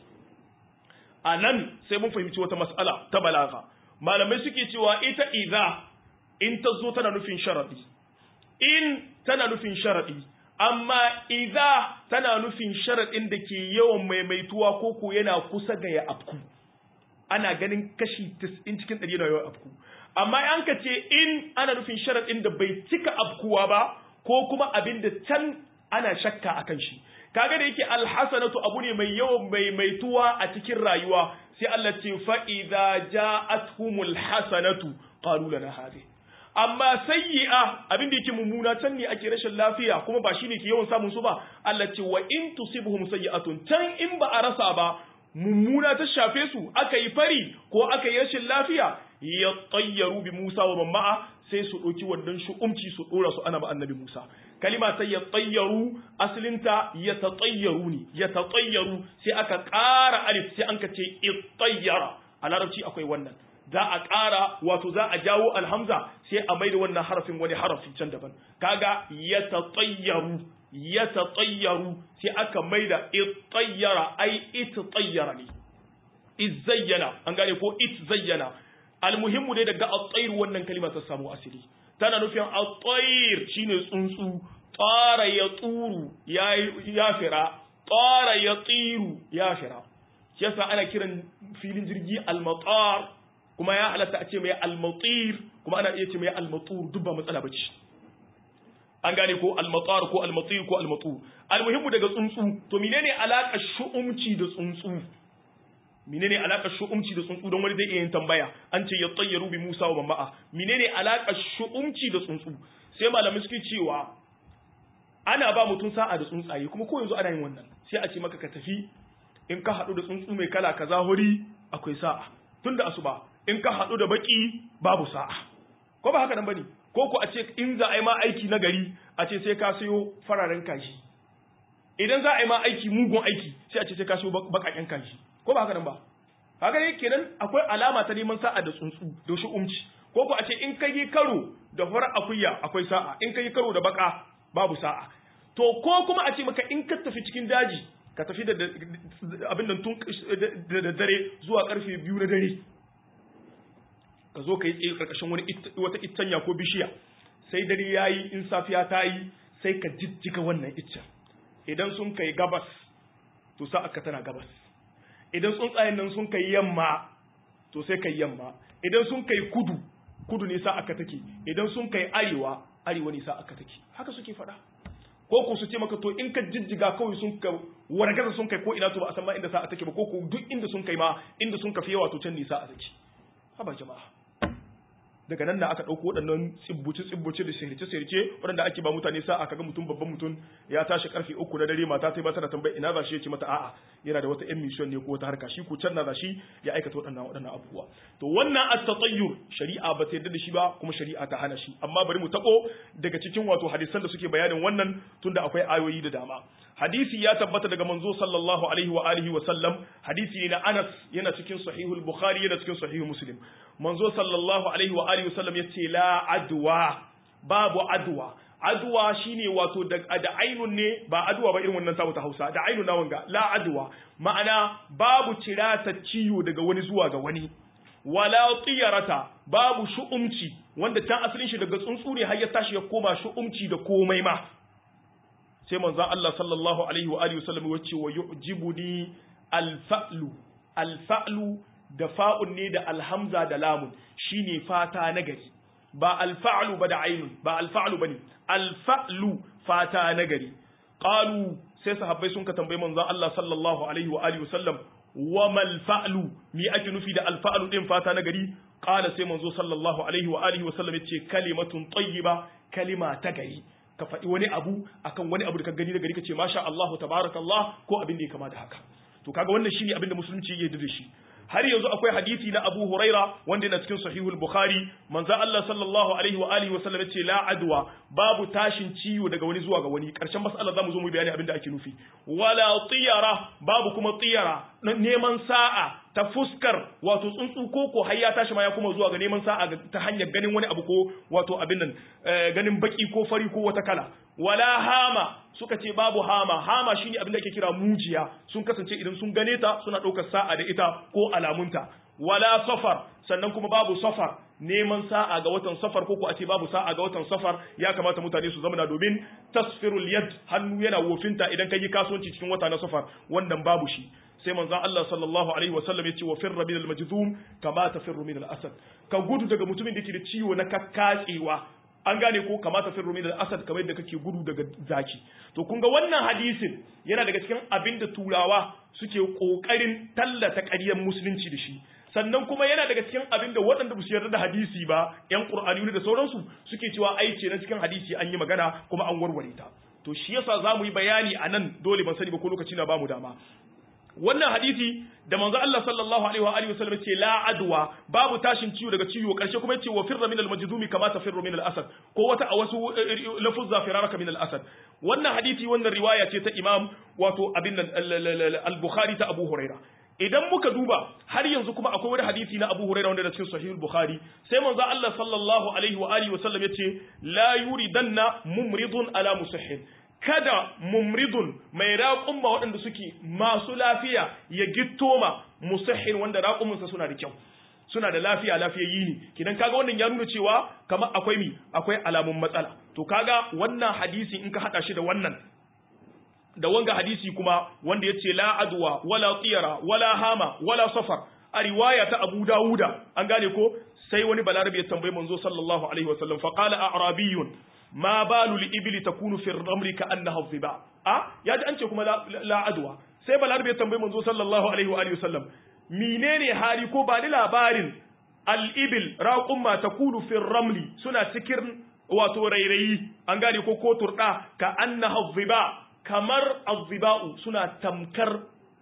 S1: a nan sai mun fahimci wata mas'ala ta balaga malamai suke cewa ita idza in ta zo tana nufin sharadi in tana nufin sharadi amma idza tana nufin sharadin da ke yawan maimaituwa ko ko yana kusa ga ya afku ana ganin kashi 90 cikin 100 na yawan afku amma an ka ce in ana nufin sharadin da bai cika afkuwa ba ko kuma abin da can ana shakka akan shi kaga da yake alhasanatu abu ne mai yawan maimaituwa a cikin rayuwa sai Allah ce fa idza ja'atuhumul hasanatu qalu lana hadhihi amma sayyi'a abin da yake mummuna can ne ake rashin lafiya kuma ba shine ke yawan samun su ba Allah ce wa in tusibhum sayyi'atun can in ba a rasa ba mummuna ta shafe su aka yi fari ko aka yi rashin lafiya ya tayyaru bi Musa wa mamma'a sai su ɗauki wannan shu'umci su ɗora su ana ba annabi Musa kalima sai ya tayyaru asalinta ya tatayyaru ne ya tatayyaru sai aka ƙara alif sai an ka ce ittayyara a larabci akwai wannan za a ƙara wato za a jawo alhamza sai a maida wannan harafin wani harafi can daban kaga ya tatayyaru ya tatayyaru sai aka maida ittayyara ai ittayyara ne izzayyana an gane ko itzayyana almuhimmu dai daga at-tayr wannan kalima ta samu asiri tana nufin at-tayr shine tsuntsu tsara ya tsuru ya ya fira tsara ya tsiru ya fira yasa ana kiran filin jirgi al-matar kuma ya halatta a ce mai al-matir kuma ana iya ce mai al-matur duk ba matsala bace an gane ko al-matar ko al-matir ko al-matur almuhimmu daga tsuntsu to menene alaka shu'umci da tsuntsu menene alakar shu'umci da tsuntsu don wani zai iya yin tambaya an ce ya tsayyaru bi Musa wa Mamma'a menene alakar shu'umci da tsuntsu sai malamai suke cewa ana ba mutum sa'a da tsuntsaye kuma ko yanzu ana yin wannan sai a ce maka ka tafi in ka haɗu da tsuntsu mai kala kaza hori akwai sa'a tunda asuba in ka haɗu da baki babu sa'a ko ba haka nan bane ko ko a ce in za a yi ma aiki na gari a ce sai ka sayo fararen kaji idan za a yi ma aiki mugun aiki sai a ce sai ka sayo bakaken kaji ko ba haka nan ba haka ne kenan akwai alama ta neman sa'a da tsuntsu da shi umci ko ko a ce in ka yi karo da farar akuya akwai sa'a in ka yi karo da baka babu sa'a to ko kuma a ce maka in ka tafi cikin daji ka tafi da abin nan tun da dare zuwa karfe biyu na dare ka zo ka yi tsaye karkashin wani wata ittanya ko bishiya sai dare yayi in safiya ta yi sai ka jijjiga wannan iccen idan sun kai gabas to sa'a ka tana gabas idan tsuntsayen nan sun kai yamma to sai kai yamma idan sun kai kudu kudu ne sa aka take idan sun kai arewa arewa ne sa aka take haka suke faɗa ko ko su ce maka to in ka jijjiga kawai sun ka wargaza sun kai ko ina to ba a san ma inda sa a take ba ko ko duk inda sun kai ma inda sun kafi yawa to can ne sa a take haba jama'a daga nan da aka ɗauko waɗannan tsibbuce-tsibbuce da sirce-sirce waɗanda ake ba mutane sa aka ga mutum babban mutum ya tashi karfe uku na dare mata sai ba tana tambayi ina za shi ya ce mata a'a yana da wata yan mission ne ko wata harka shi ko can na za shi ya aikata waɗannan waɗannan abubuwa to wannan at-tatayyur shari'a ba ta yarda da shi ba kuma shari'a ta hana shi amma bari mu tabo daga cikin wato hadisan da suke bayanin wannan tunda akwai ayoyi da dama hadisi ya tabbata daga manzo sallallahu alaihi wa alihi wa sallam hadisi ne na Anas yana cikin sahihul Bukhari yana cikin sahihul Muslim manzo sallallahu alaihi wa alihi wa sallam yace la adwa babu adwa adwa shine wato da, da ainun ne ba adwa ba irin wannan samu ta Hausa da ainun na wanga la adwa ma'ana babu cirata ciwo daga wani zuwa ga wani wala tiyarata babu shu'umci wanda can asalin shi daga tsuntsu ne har ya tashi ya koma shu'umci da komai ma sai manzon Allah sallallahu alaihi wa alihi wasallam ya ce wa yu'jibuni al-fa'lu al-fa'lu da fa'un ne da alhamza da lamun shine fata na gari ba al-fa'lu ba da ainun ba al-fa'lu bane al-fa'lu fata na gari qalu sai sahabbai sun ka tambayi manzon Allah sallallahu alaihi wa alihi wasallam wa mal fa'lu mi ake nufi da al-fa'lu din fata na gari qala sai manzo sallallahu alaihi wa alihi wasallam yace kalimatun tayyiba kalima ta gari ka faɗi wani abu akan wani abu da ka gani da gari ka ce masha Allah tabarakallah ko abin da ya kama da haka to kaga wannan shine abin da musulunci ya yarda da shi har yanzu akwai hadisi na Abu Huraira wanda yana cikin Sahihul Bukhari manzo Allah sallallahu alaihi wa alihi wa sallam yace la adwa babu tashin ciwo daga wani zuwa ga wani karshen mas'ala zamu zo mu bayani abin da ake nufi wala tiyara babu kuma tiyara neman sa'a ta fuskar wato tsuntsu ko ko har ya tashi ma ya kuma zuwa ga neman sa'a ta hanyar ganin wani abu ko wato abin nan ganin baki ko fari ko wata kala wala hama suka ce babu hama hama shine abin da ake kira mujiya sun kasance idan sun gane ta suna ɗaukar sa'a da ita ko alamunta wala safar sannan kuma babu safar neman sa'a ga watan safar ko ko a ce babu sa'a ga watan safar ya kamata mutane su zama domin tasfirul yad hannu yana wofinta idan ka yi kasuwanci cikin wata na safar wannan babu shi sai manzon Allah sallallahu alaihi wasallam yace wa firra min al-majzum kama tafirru min al-asad ka gudu daga mutumin da yake da ciwo na kakkatsewa an gane ko kamata firru min al-asad kamar yadda kake gudu daga zaki to kun ga wannan hadisin yana daga cikin abin da turawa suke kokarin tallata ƙaryar musulunci da shi sannan kuma yana daga cikin abin da waɗanda ba su yarda da hadisi ba yan qur'ani da sauransu suke cewa ai ce na cikin hadisi an yi magana kuma an warware ta to shi yasa za mu yi bayani a nan dole ban sani ba ko lokaci na bamu dama wannan hadisi da manzo Allah sallallahu alaihi wa alihi wasallam ce la adwa babu tashin ciwo daga ciwo karshe kuma yace wa firra min al-majdumi kama tafirru min al-asad ko wata a wasu lafuzza firaraka min al-asad wannan hadisi wannan riwaya ce ta Imam wato abin al-Bukhari ta Abu Huraira idan muka duba har yanzu kuma akwai wani hadisi na Abu Huraira wanda da cikin Sahih al-Bukhari sai manzo Allah sallallahu alaihi wa alihi wasallam yace la yuridanna mumridun ala musahhin kada mumridun mai raƙumma waɗanda suke masu lafiya ya gittoma musahhin wanda raƙuminsa suna da kyau suna da lafiya lafiyayyi ne kidan kaga wannan ya nuna cewa kamar akwai mi akwai alamun matsala to kaga wannan hadisi in ka hada shi da wannan da wanga hadisi kuma wanda yace la adwa wala tiyara wala hama wala safar a riwaya ta Abu Dawuda an gane ko sai wani balarabi ya tambayi manzo sallallahu alaihi wasallam fa qala a'rabiyyun ma balu li ibli takunu fi ramri ka annaha dhiba a ya ji an ce kuma la adwa sai balarabe ya tambayi manzo sallallahu alaihi wa alihi wasallam menene hali ko ba ni labarin al ibil raqumma takunu fi ramli suna cikin wato rairayi an gane ko ko turda ka annaha dhiba kamar azziba'u suna tamkar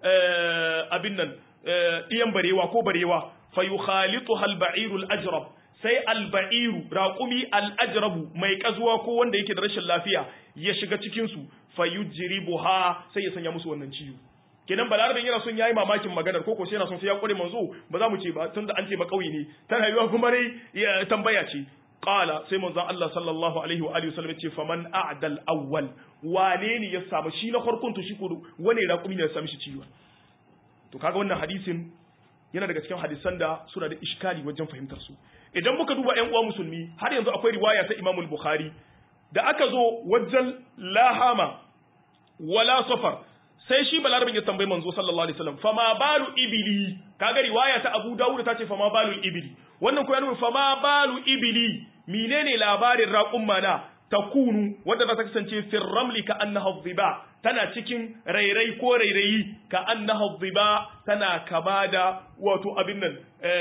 S1: abin nan diyan barewa ko barewa fayukhalituha al-ba'iru al-ajrab sai alba'iru raƙumi al'ajrabu mai ƙazuwa ko wanda yake da rashin lafiya ya shiga cikinsu fayujribuha sai ya sanya musu wannan ciwo kenan balarabin yana son yayi mamakin maganar ko ko sai yana son sai ya kware manzo ba za mu ce ba tunda an ce ba kauye ne ta rayuwa kuma dai ya tambaya ce qala sai manzo Allah sallallahu alaihi wa alihi wasallam ce faman a'dal awwal wane ne ya samu shi na farkon to shi ko wane raƙumi ne ya samu shi ciwo to kaga wannan hadisin yana daga cikin hadisan da suna da iskali wajen fahimtar su idan muka duba ƴan uwa musulmi har yanzu akwai riwaya ta Imam Bukhari da aka zo wajen lahama wala safar sai shi balarabin ya tambayi manzo sallallahu alaihi wasallam fama balu ibili kaga riwaya ta Abu Dawud ta ce fama balu ibili wannan ko ya nuna fama balu ibili menene labarin raqum mana takunu wanda za ta kasance fir ramli ka annaha dhiba tana cikin rairai ko rairayi ka annaha dhiba tana kama da wato abin nan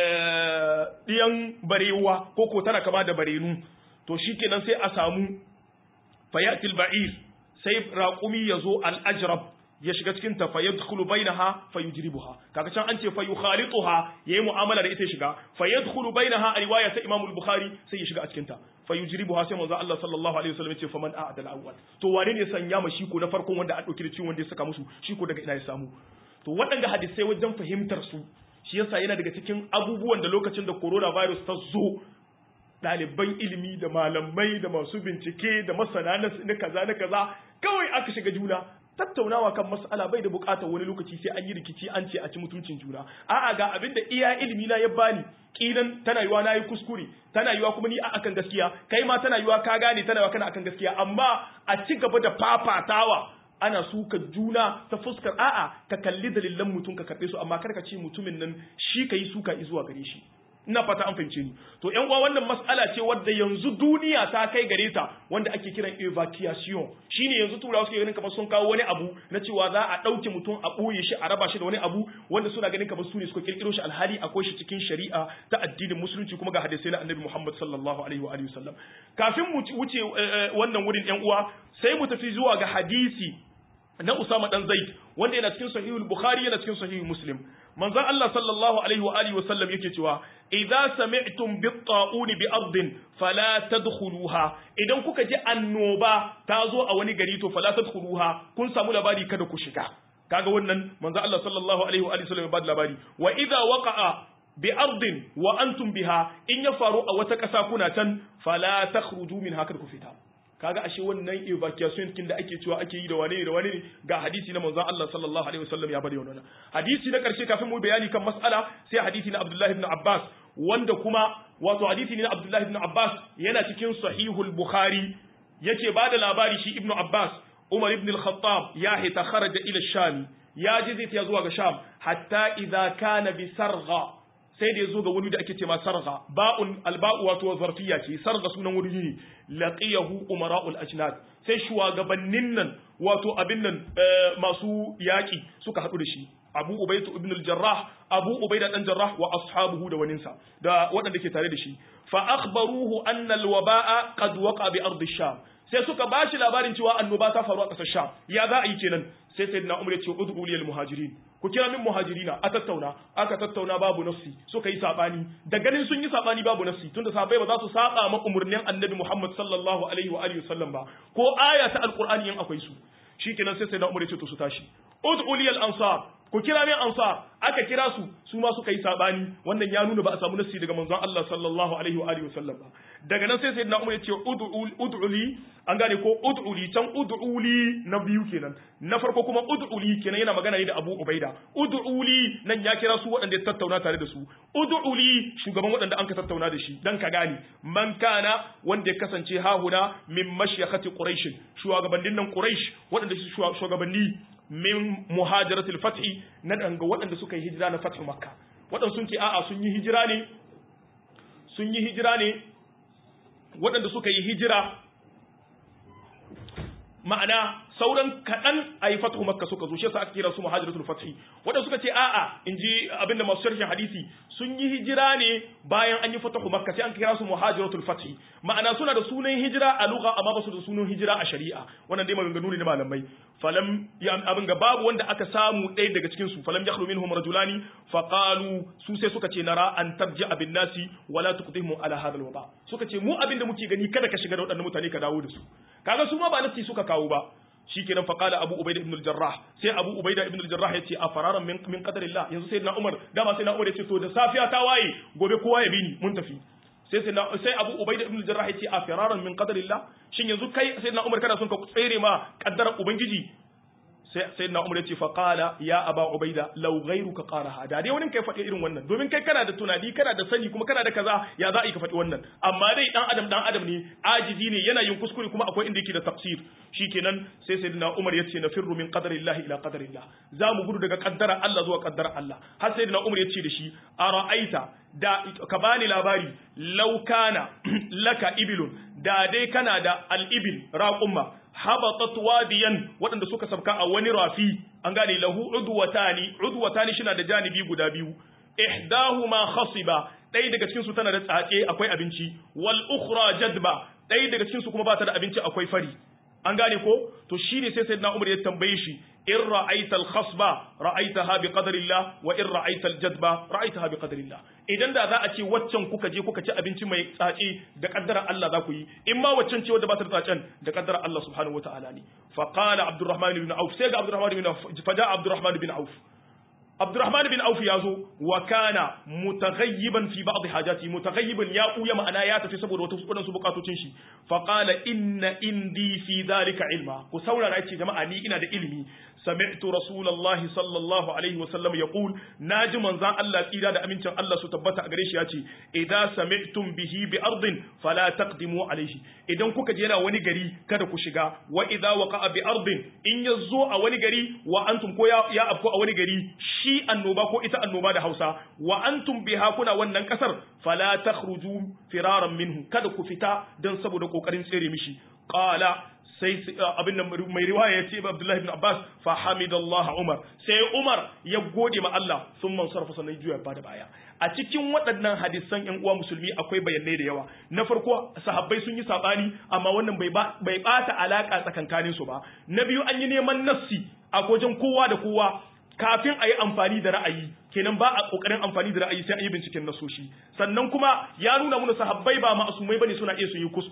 S1: diyan barewa ko ko tana kama da barenu to shikenan sai a samu fayatil ba'ir sai raqumi yazo al ajrab ya shiga cikin ta fayadkhulu bainaha fayujribuha kaga can an ce fayukhalituha yayi mu'amala da ita shiga fayadkhulu bainaha a riwaya ta Imam al-Bukhari sai ya shiga a cikin ta fayujribuha sai manzo Allah sallallahu alaihi wasallam ya ce faman a'dal awwal to wane ne sanya ma shi ko na farkon wanda an dauki da ciwon wanda ya saka musu shi ko daga ina ya samu to waɗanda hadisai wajen fahimtar su shi yasa yana daga cikin abubuwan da lokacin da coronavirus ta zo ɗaliban ilimi da malamai da masu bincike da masana na kaza na kaza kawai aka shiga juna tattaunawa kan mas'ala bai da bukatar wani lokaci sai an yi rikici an ce a ci mutuncin juna a'a ga abin da iya ilimi na ya bani kilan tana yiwa na yi kuskure tana yiwa kuma ni a akan gaskiya kai ma tana yiwa ka gane tana yiwa kana akan gaskiya amma a ci gaba da fafatawa ana suka juna ta fuskar a'a ka kalli dalilan mutum ka karɓe su amma kar ka ce mutumin nan shi ka yi suka zuwa gare shi ina fata an fahimce ni to yan uwa wannan mas'ala ce wadda yanzu duniya ta kai gare ta wanda ake kiran evacuation shine yanzu turawa suke ganin kamar sun kawo wani abu na cewa za a ɗauke mutum a ɓoye shi a raba shi da wani abu wanda suna ganin kamar su ne suka kirkiro shi alhali akwai shi cikin shari'a ta addinin musulunci kuma ga hadisai na annabi Muhammad sallallahu alaihi wa alihi wasallam kafin mu wuce wannan wurin yan uwa sai mu tafi zuwa ga hadisi na Usama dan Zaid wanda yana cikin sahihul Bukhari yana cikin sahihul Muslim manzon Allah sallallahu alaihi wa alihi wasallam yake cewa idza sami'tum bit-ta'un bi ardin fala tadkhuluha idan kuka ji annoba ta zo a wani gari to fala tadkhuluha kun samu labari kada ku shiga kaga wannan manzon Allah sallallahu alaihi wa alihi wasallam ya bada labari wa idza waqa'a bi ardin wa antum biha in ya faru a wata ƙasa kuna can fala takhruju min haka ku fita kaga ashe wannan evacuation kin da ake cewa ake yi da wane da wane ga hadisi na manzon Allah sallallahu alaihi wasallam ya bari wannan hadisi na karshe kafin mu bayani kan mas'ala sai hadisi na Abdullah ibn Abbas wanda kuma wato hadisi ne na Abdullah ibn Abbas yana cikin sahihul Bukhari yake bada labari shi Ibn Abbas Umar ibn al-Khattab ya hita kharaja ila Sham ya je zai zuwa ga Sham hatta idza kana bi sargha sai da ya zo ga wani da ake ce ma sarga ba'un alba'u wato zarfiya ce sarga sunan wuri ne laqiyahu umara'ul ajnad sai shugabannin nan wato abin nan masu yaki suka hadu da shi Abu Ubayda ibn al-Jarrah Abu Ubayda dan Jarrah wa ashabuhu da waninsa da waɗanda ke tare da shi fa akhbaruhu anna al-waba'a qad waqa bi ardi sham sai suka bashi labarin cewa annoba ta faru a ƙasar Sham ya za a yi kenan sai sayyidina Umar ya ce ud'u lil muhajirin ku kira min muhajirina a tattauna aka tattauna babu nassi suka yi sabani da ganin sun yi sabani babu nassi tunda sahabbai ba za su saba ma umurnin annabi Muhammad sallallahu alaihi wa alihi wasallam ba ko aya ta alqur'ani in akwai su shikenan sai sayyidina Umar ya ce to su tashi ud'u lil ansar ku kira min ansar aka kira su su ma suka yi sabani wannan ya nuna ba a samu nassi daga manzon Allah sallallahu alaihi wa alihi wasallam ba daga nan sai sayyidina Umar ya ce ud'u li an gane ko ud'u li can ud'u li na biyu kenan na farko kuma ud'u li kenan yana magana ne da Abu Ubaida ud'u li nan ya kira su waɗanda ya tattauna tare da su ud'u li shugaban waɗanda an ka tattauna da shi dan ka gane man kana wanda ya kasance hahuna min mashyakati quraish shugabannin nan quraish waɗanda su shugabanni min muhajiratul fathi na danga waɗanda suka yi hijira na fathu makka waɗanda sun ce a'a sun yi hijira ne sun yi hijira ne waɗanda suka yi hijira ma'ana sauran kaɗan a yi fatahu makka suka zo shi yasa aka kira su muhajiratul fathi wanda suka ce a'a in ji abinda masu sharhin hadisi sun yi hijira ne bayan an yi fatahu makka sai an kira su muhajiratul fathi ma'ana suna da sunan hijira a lugha amma ba su da sunan hijira a shari'a wannan dai maganganu ne na malamai falam ya abin ga babu wanda aka samu ɗaya daga cikin su falam yakhlu minhum rajulani faqalu su sai suka ce nara an tarji abin nasi wala tuqdihum ala hadha alwaba suka ce mu abin da muke gani kada ka shiga da waɗannan mutane ka dawo da su kaga su ma ba nasi suka kawo ba shikenan fa qala abu ubaida ibn al-jarrah sai abu ubaida ibn al-jarrah yace a fararan min min qadarillah yanzu sai na umar dama sai na umar yace to da safiya ta waye gobe kowa ya bini mun tafi sai sai sai abu ubaida ibn al-jarrah yace a fararan min qadarillah shin yanzu kai sai na umar kana son ka tsere ma kaddarar ubangiji sai sai na umar yace fa qala ya aba ubaida law ghayruka qaraha da dai wani kai faɗi irin wannan domin kai kana da tunani kana da sani kuma kana da kaza ya za a yi ka faɗi wannan amma dai dan adam dan adam ne ajizi ne yana yin kuskure kuma akwai inda yake da tafsir shikenan sai sayyidina umar yace na firru min qadarillahi ila qadarillah za mu gudu daga kaddara Allah zuwa kaddara Allah har sayyidina umar yace da shi ara'aita da ka bani labari law kana laka ibilun da dai kana da al-ibil raqumma habatat wadiyan waɗanda suka sabka a wani rafi an gane lahu udwatani udwatani shina da janibi guda biyu ihdahuma khasiba ɗaya daga cikin su tana da tsatse akwai abinci wal ukhra jadba ɗaya daga cikin su kuma ba ta da abinci akwai fari an gane ko to shine sai sayyidina Umar ya tambaye shi in ra'aita al-khasba ra'aitaha bi qadarillah wa in ra'aita al-jadba ra'aitaha bi qadarillah idan da za a ce waccan kuka je kuka ci abinci mai tsaci da kaddara Allah za ku yi in ma waccan ce wadda ba ta da tsacen da kaddara Allah subhanahu wataala ne fa qala Abdurrahman ibn Auf sai ga Abdurrahman ibn Auf fa ja Abdurrahman ibn Auf Abdurrahman bin Auf ya zo wa kana mutaghayyiban fi ba'd hajati mutaghayyiban ya kuya ma'ana ya tafi saboda wata wadansu bukatocin shi fa qala inna indi fi dhalika ilma ku saurara yace jama'a ni ina da ilimi sami'tu rasulullahi sallallahu alaihi wa sallam yaqul naji manzan Allah tsira da amincin Allah su tabbata a gare shi yace idza sami'tum bihi bi ardin fala taqdimu alaihi idan kuka je yana wani gari kada ku shiga wa idza waqa'a bi ardin in yazo a wani gari wa antum ko ya, ya afko a wani gari shi annoba ko ita annoba da Hausa wa antum biha kuna wannan kasar fala takhruju firaran minhu kada ku fita dan saboda kokarin tsere mishi qala sai abin da mai riwaya ya ce Abdullahi ibn Abbas fa hamidallah Umar sai Umar ya gode ma Allah sun man sarfa sannan juya ba da baya a cikin waɗannan hadisan ƴan uwa musulmi akwai bayanai da yawa na farko sahabbai sun yi sabani amma wannan bai bai bata alaka tsakankanin su ba na biyu an yi neman nassi a wajen kowa da kowa kafin a yi amfani da ra'ayi kenan ba a kokarin amfani da ra'ayi sai an yi binciken nasoshi sannan kuma ya nuna mana sahabbai ba ma'asumai bane suna iya su yi kuskure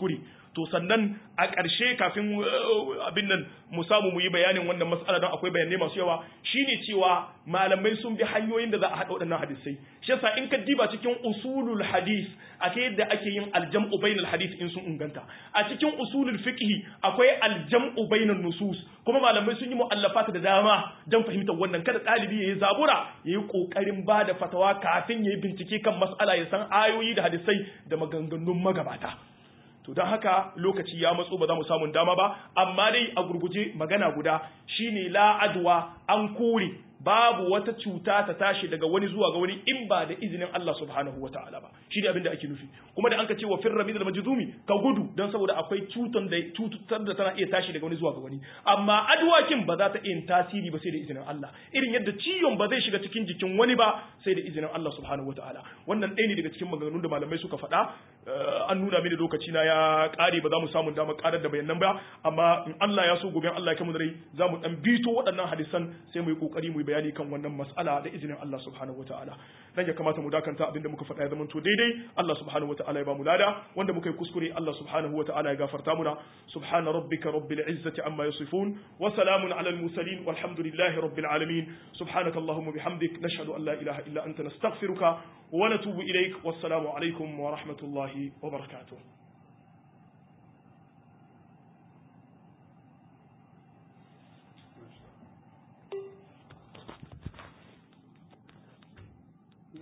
S1: to sannan a ƙarshe kafin abin nan mu samu mu yi bayanin wannan mas'ala don akwai bayanai masu yawa shine cewa malamai sun bi hanyoyin da za a haɗa waɗannan hadisai shi yasa in ka diba cikin usulul hadis ake yadda ake yin aljam'u bainal hadis in sun inganta a cikin usulul fiqh akwai aljam'u bainan nusus kuma malamai sun yi mu'allafata da dama don fahimtar wannan kada ɗalibi yayi zabura yayi kokarin ba da fatawa kafin yayi bincike kan mas'ala ya san ayoyi da hadisai da maganganun magabata to don haka lokaci ya matso ba za mu samun dama ba amma dai a gurguje magana guda shine la adwa an kore babu wata cuta ta tashi daga wani zuwa ga wani in ba da izinin Allah subhanahu wataala ba shi ne abin da ake nufi kuma da an ka ce wa firra min al-majzumi ka gudu dan saboda akwai cutan da cutar da tana iya tashi daga wani zuwa ga wani amma adwakin ba za ta iya tasiri ba sai da izinin Allah irin yadda ciwon ba zai shiga cikin jikin wani ba sai da izinin Allah subhanahu wataala wannan ɗaya ne daga cikin maganganun da malamai suka faɗa an nuna mini lokaci na ya ƙare ba za mu samu damar ƙarar da bayanan ba amma in Allah ya so gobe Allah ya kai mu da rai za mu dan bito waɗannan hadisan sai mu yi kokari mu yi bayani kan wannan mas'ala da izinin Allah subhanahu wataala dan ya kamata mu dakanta abinda muka faɗa ya zama to daidai Allah subhanahu wataala ya ba mu lada wanda muka yi kuskure Allah subhanahu wataala ya gafarta muna subhana rabbika rabbil izzati amma yasifun wa salamun alal mursalin walhamdulillahi rabbil alamin subhanaka allahumma bihamdik nashhadu an la ilaha illa anta nastaghfiruka wa natubu ilaik wassalamu alaikum wa rahmatullahi wa barakatuh